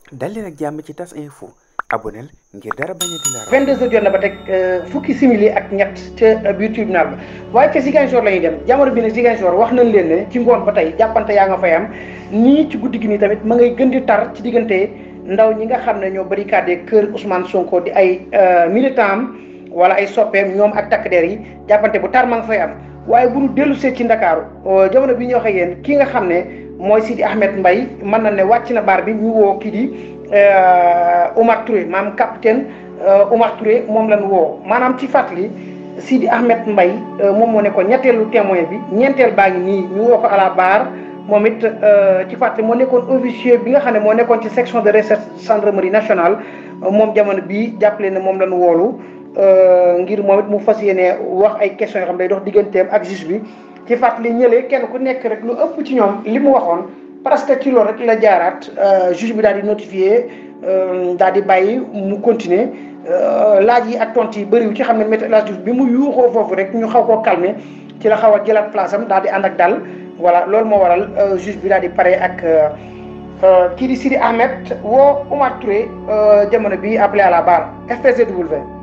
dal leen ak jàmm ci tas info aboneel ngir dara bañ a di la raw 22 heures jot na ba teg fukki simili ak ñett ca biir tribunal ba waaye ca Ziguinchor la ñuy dem jamono bi ne Ziguinchor wax nañ leen ne ci ngoon ba tey jàppante yaa nga fay am nii ci guddi gi nii tamit ma ngay gën di tar ci diggante ndaw ñi nga xam ne ñoo barricadé kër Ousmane Sonko di ay militant am wala ay soppeem ñoom ak takk der yi jàppante bu tar ma nga fay am waaye bu ñu dellu see ci Ndakaaru jamono bi ñu waxee yéen ki nga xam ne mooy Sidi Ahmed Mbaye mën na ne wàcc na baar bi ñu woo kii di Oumar Touré maanaam capitaine Oumar Touré moom lañ woo maanaam ci fàttali Sidi Ahmed Mbaye moom moo nekkoon ñetteelu témoin bi ñeenteel baa ngi nii ñu woo ko à la barre moom it ci fàttali moo nekkoon officier bi nga xam ne moo nekkoon ci section de recherche gendarmerie nationale moom jamono bii jàppale ne moom lañ woolu ngir moom it mu fas yéene wax ay questions yoo xam day dox digganteem ak juge bi ci fàttali ñëlee kenn ku nekk rek lu ëpp ci ñoom li mu waxoon parce que ci loolu rek la jaaraat juge bi daal di notifié daal di bàyyi mu continuer laaj yi ak tontu yi bëriwu ci xam ne Maître El Hadji Diouf bi mu yuuxoo foofu rek ñu xaw koo calmer ci la xaw a jëlaat place am daal di ànd ak dal voilà loolu moo waral juge bi daal di pare ak kii di Sidi Ahmed woo Oumar Touré jamono bi appelé à la barre FPZW